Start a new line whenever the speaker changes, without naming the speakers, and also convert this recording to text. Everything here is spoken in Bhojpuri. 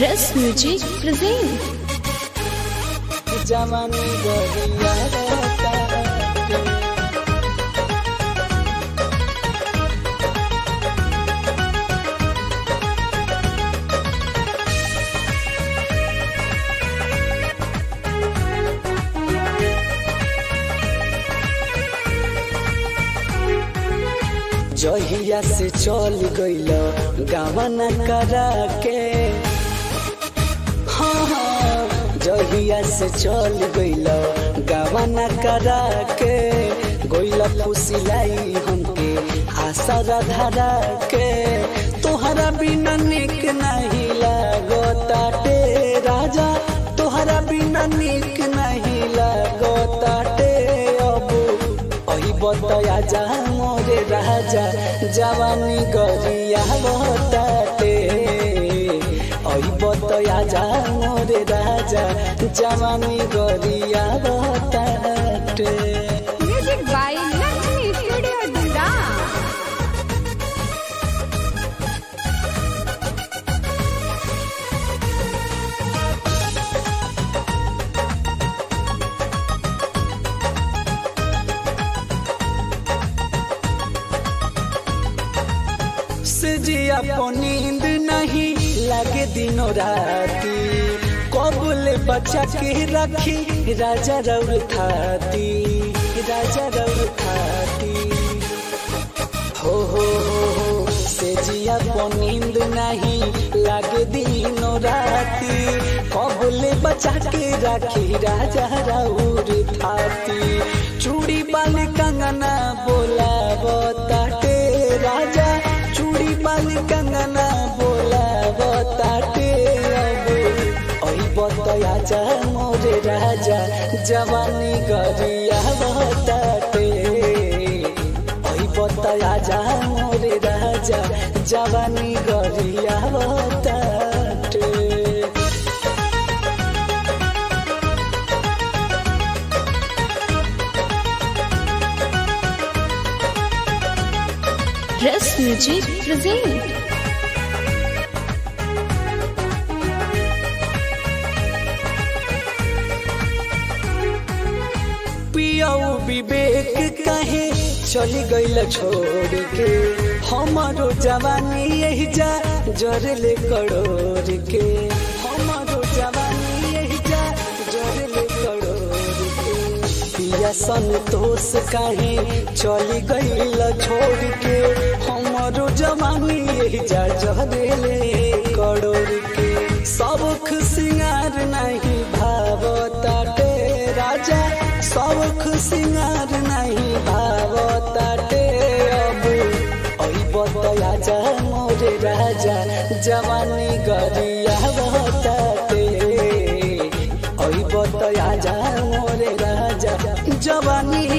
Dress Music present.
जवानी गरिया रहता जहिया से चल गइल गावना करा के हाँ हाँ जहिया से चल गइल गावना करा के गइल फुसिलाई हमके आशा धरा के तोहरा बिना निक नहीं लागताटे राजा तोहरा बिना निक नहीं लागताटे अब अही बतया जा मोरे राजा जवानी गरिया बताटे अही बतया जा मोरे राजा जवानी गरिया बताटे
Music by Lakshmi Studio Dunda.
से जिया को नींद नहीं लगे दिनों राती कबूल बच्चा के रखी राजा रउर खाती राजा रउर खाती हो हो हो हो से जिया को नींद नहीं लगे दिनों राती कबूल बच्चा के रखी राजा रउर खाती चूड़ी बाल कंगना बोला बताटे राजा चूड़ी बाल कंगना बोला बताटे अब अही बतया जा मोरे राजा जवानी गरिया बताटे अही बतया जा मोरे राजा जवानी गरिया बताटे
Dress Music present.
पियाऊ विवेक कहे चली गईल छोड़ के हमारो जवानी यही जा जरले करोड़ के हमारो जवानी यही जा जरले करोड़ के पिया संतोष कहे चली गईल छोड़ के हमारो जवानी यही जा जरले करोड़ के सबक सिंगार नहीं भावताटे राजा सबक सिंगार नहीं भावताटे अब अही बतया जा मोरे राजा जवानी गरिया बताटे अही बतया जा मोरे राजा जवानी